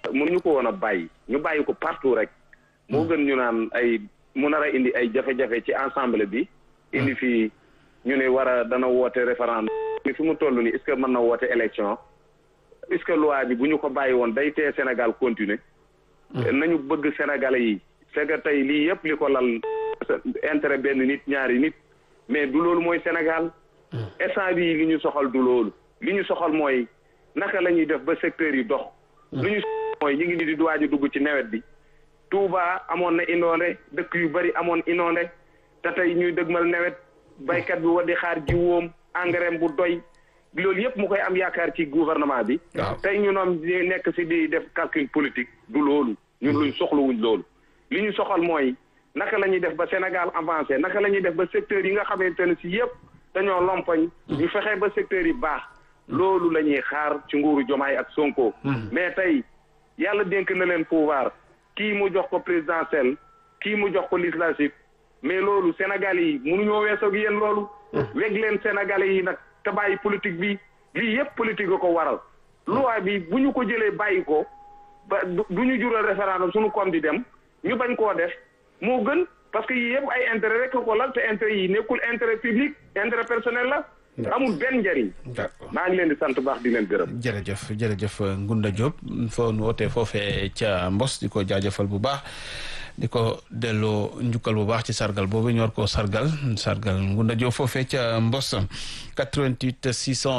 mënuñu ko woon a bàyyi ñu bàyyi ko partout rek moo gën ñu naan ay mu nar a indi ay jafe-jafe ci ensemble bi indi fii ñu ne war a dana woote référendum ni fi mu toll nii est-ce que mën na woote élection est-ce que loi bi bu ñu ko bàyyi woon day tee Sénégal continuer nañu bëgg Sénégalais yi c'est que tey lii yëpp li ko lal intérêt benn nit ñaari nit mais du loolu mooy Sénégal instant bii li ñu soxal du loolu li ñu soxal mooy naka la ñuy def ba secteur yi dox lu ñu mooy ñu ngi ni di duwaaju dugg ci nawet bi Touba amoon na inondé dëkk yu bari amoon inondé te tey ñuy dëgmal nawet baykat bi war di xaar jiwoom engrais bu doy loolu yëpp mu koy am yaakaar ci gouvernement bi tey ñu noom ñu nekk si di def calcul politique du loolu ñun luñ soxlawuñ loolu li ñu soxal mooy naka la ñuy def ba Sénégal avancé naka la ñuy def ba secteur yi nga xamante ne si yëpp dañoo lompoñ ñu fexe ba secteur yi baax loolu la ñuy xaar ci nguuru Jomaay ak Sonko mais tey yàlla dénk na leen pouvoir kii mu jox ko présidentiel kii mu jox ko législatif mais loolu Sénégal yi mënuñoo weesoog yéen loolu weg leen Sénégalais yi nag te bàyyi politique bi lii yëpp politique a ko waral loi bi bu ñu ko jëlee bàyyi ko ba du ñu jural référendum suñu koom di dem ñu bañ koo def moo gën parce que yii yëpp ay intérêt rek ko lal te intérêt yi nekkul intérêt public intérêt personnel la amul benn njëriñ maa ngi leen di sant baax di leen gërëm jërëjëf jërëjëf Ngunda Diop foo nu wootee foofee ca Mbos di ko jaajëfal bu baax di ko delloo njukkal bu baax ci sargal boobu ñu war koo sargal sargal Ngunda Diop foofee ca Mbos 88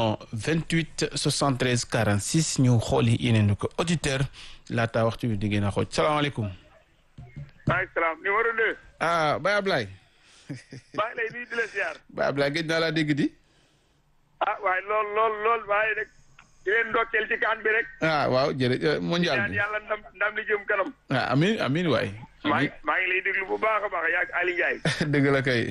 628 73 46 ñu xooli yeneen ko auditeur laata waxtu bi di ngeen a xooj salaamaaleykum maaleykum salaam numéro deux ah Baye Ablaye maa ngi lay nuyu di la ziar Baye Ablaye gëj naa laa dégg di ah waaye lool lool lool waaye rek di leen ndokkeel ci kaan bi rek ah waaw jërëjëf mondial ñaan bi yàlla ndam ndam li jëm kanam ah amin amin waay maa ngi maa ngi lay déglu bu baax a baax yaa ak Ali Ndiaye dëgg la kay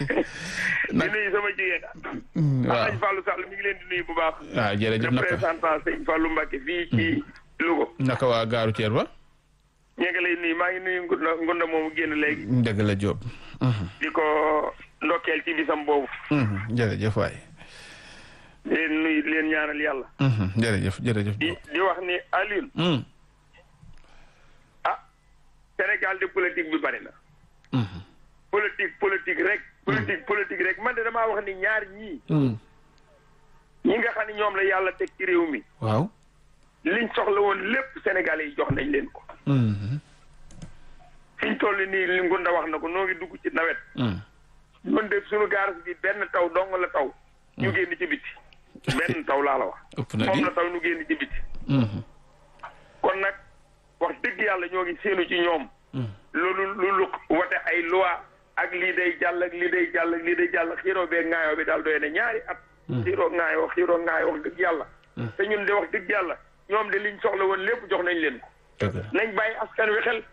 di nuyu sama jigéen waaw Alaaji Fallou Sall mi ngi leen di nuyu bu baax waaw jërëjëf naka représentant sëñ Fallou Mbacke fii ci Louga naka waa gaaru Thier ba ñu ngi lay nuyu maa ngi nuyu ngunda ngunda moomu génn léegi dëgg la Diop di ko ndokkeel ci bisam boobu jërëjëf waay di leen nuyu di leen ñaanal yàlla jërëjëf jërëjëf di di wax ni Alioune ah Sénégal de politique bi bari na politique politique rek politique politique rek man de damaa wax ni ñaar ñii ñi nga xam ne ñoom la yàlla teg ci réew mi waaw liñ soxla woon lépp Sénégalais yi jox nañ leen ko fiñ toll nii li Ngunda wax na ko noo ngi dugg ci nawet ñun de suñu gaaras bi benn taw dong la taw ñu génn ci biti benn taw laa la wax ëpp na moom di la taw ñu génn ci biti kon nag wax dëgg yàlla ñoo ngi séenu ci ñoom loolu loolu wote ay loi ak lii day jàll ak lii day jàll ak lii day jàll xiiroo bee ŋaayoo bi daal doy na ñaari at xiiroo ŋaayoo xiiroo ŋaayoo wax dëgg yàlla te ñun de wax dëgg yàlla ñoom de liñ soxla woon lépp jox nañ leen ko dëgg la nañ bàyyi askan wi xel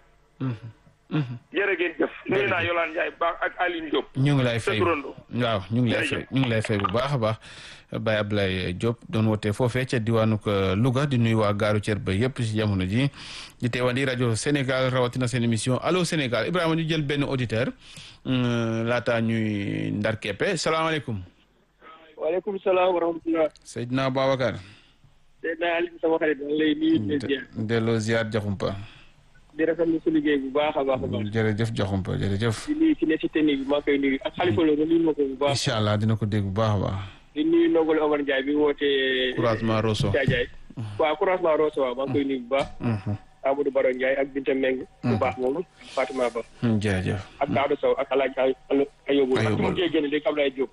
jërë ngeen jëf nuyu naa Yolande Ndiaye baax ak Aline Diop ñu ngi lay sa fay turando waaw ñu ngi lay fay ñu ngi lay fay bu baax a baax Baye Ablaye Diop doon wootee foofee ca diwaanu ko Louga di nuyu waa gaaru Thier ba yëpp ci jamono ji di teewandi rajo Sénégal rawatina seen émission allo Sénégal Ibrahima ñu jël benn auditeur laata ñuy ndar keppe salaamaaleykum waaleykum salaam wa rahmatulah. Seydina Babacar Seydina Aliou sama xarit maa ngi lay nuyu di leen ziar delloo ziar joxumpa di rafetlu su liggéey bu baax a baax a baax. jërëjëf joxumpa jërëjëf di nuyu ki ne si technique bi maa ngi koy nuyu ak xalifa la nuyu ma ko bu baax. incha allah dina ko dégg bu baax a baax di nuyu Ndongole Omar Ndiaye bi wootee. couragement Rosso Jaajaay. waaw couragement Rosso waaw maa ngi koy nuyu bu baax. Amadou Baro Ndiaye ak Binta Meng. bu baax moom Fatima Ba. jërëjëf ak Daouda Sow ak El Hadj Ayobo. ak Ayobo. mu ngi génn léegi Ablaye Diop.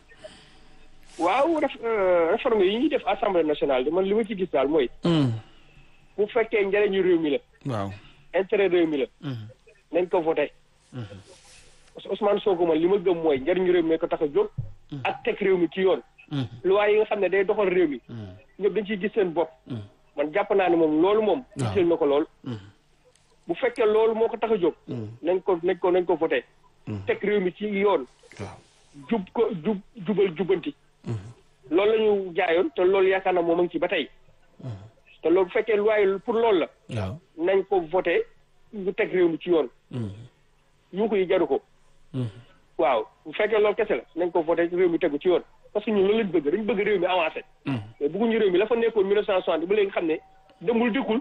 waaw ref réforme yi ñuy def assemblée nationale de man li ma ci gis daal mooy. bu fekkee njëriñu réew mi la. waaw intérêt réew mi la. nañ ko voté. parce que Ousmane Sonko man li ma gëm mooy njëriñu réew mi ko tax a jóg. ak teg réew mi ci yoon. loi yi nga xam ne day doxal réew mi. ñëpp dañ ciy gis seen bopp. man jàpp naa ne moom loolu moom. waaw gisal na ko lool. bu fekkee loolu moo ko tax a jóg. nañ ko nañ ko nañ ko voté. teg réew mi ci yoon. waaw jub ko jub jubal jubanti. loolu la ñu jaayoon te loolu yaakaar naa moom a ngi ci ba tey. te loolu bu fekkee loi yi pour loolu la. waaw nañ ko voté ñu teg réew mi ci yoon. yu ko yi jaru ko. waaw bu fekkee loolu kese la nañ ko voté réew mi tegu ci yoon parce que ñun loolu lañ bëgg dañ bëgg réew mi avancé. mais bëgguñu réew mi la fa nekkoon 1960 ba léegi xam ne demul dikkul